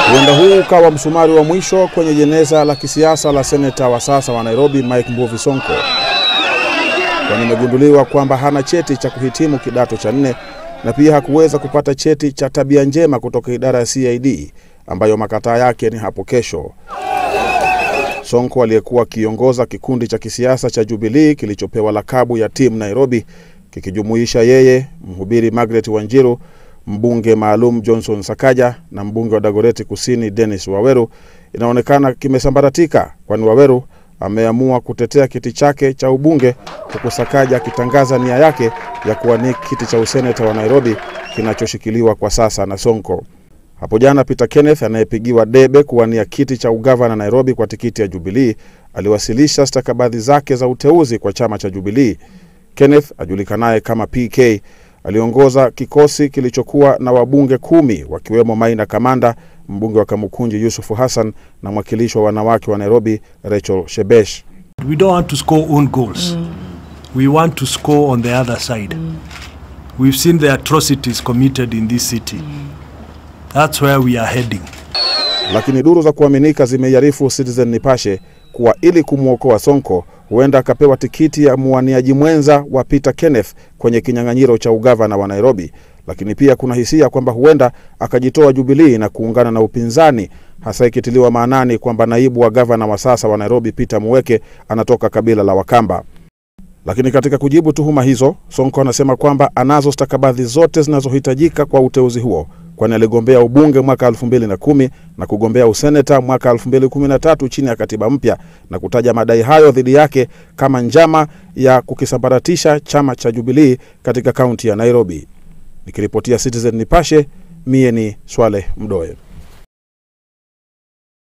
Huenda huu ukawa msumari wa mwisho kwenye jeneza la kisiasa la seneta wa sasa wa Nairobi Mike Mbuvi Sonko, kwani imegunduliwa kwamba hana cheti cha kuhitimu kidato cha nne na pia hakuweza kupata cheti cha tabia njema kutoka idara ya CID ambayo makataa yake ni hapo kesho. Sonko aliyekuwa akiongoza kikundi cha kisiasa cha Jubilee kilichopewa lakabu ya Team Nairobi kikijumuisha yeye, mhubiri Margaret Wanjiru, mbunge maalum Johnson Sakaja na mbunge wa Dagoreti Kusini Dennis Waweru, inaonekana kimesambaratika, kwani Waweru ameamua kutetea kiti chake cha ubunge huku Sakaja akitangaza nia yake ya kuwania kiti cha useneta wa Nairobi kinachoshikiliwa kwa sasa na Sonko. Hapo jana Peter Kenneth anayepigiwa debe kuwania kiti cha ugavana Nairobi kwa tikiti ya Jubilee aliwasilisha stakabadhi zake za uteuzi kwa chama cha Jubilee. Kenneth ajulikanaye kama PK aliongoza kikosi kilichokuwa na wabunge kumi wakiwemo Maina Kamanda, mbunge wa Kamukunji Yusufu Hassan na mwakilishi wa wanawake wa Nairobi Rachel Shebesh. We don't want to score own goals. We want to score on the other side. We've seen the atrocities committed in this city. That's where we are heading. Lakini duru za kuaminika zimeiarifu Citizen Nipashe kuwa ili kumwokoa Sonko huenda akapewa tikiti ya mwaniaji mwenza wa Peter Kenneth kwenye kinyang'anyiro cha ugavana wa Nairobi. Lakini pia kuna hisia kwamba huenda akajitoa Jubilii na kuungana na upinzani, hasa ikitiliwa maanani kwamba naibu wa gavana wa sasa wa Nairobi Peter Muweke anatoka kabila la Wakamba. Lakini katika kujibu tuhuma hizo, Sonko anasema kwamba anazo stakabadhi zote zinazohitajika kwa uteuzi huo, kwani aligombea ubunge mwaka 2010 na kugombea useneta mwaka 2013 chini ya katiba mpya na kutaja madai hayo dhidi yake kama njama ya kukisambaratisha chama cha Jubilee katika kaunti ya Nairobi. Nikiripotia Citizen Nipashe, mie ni Swaleh Mdoe.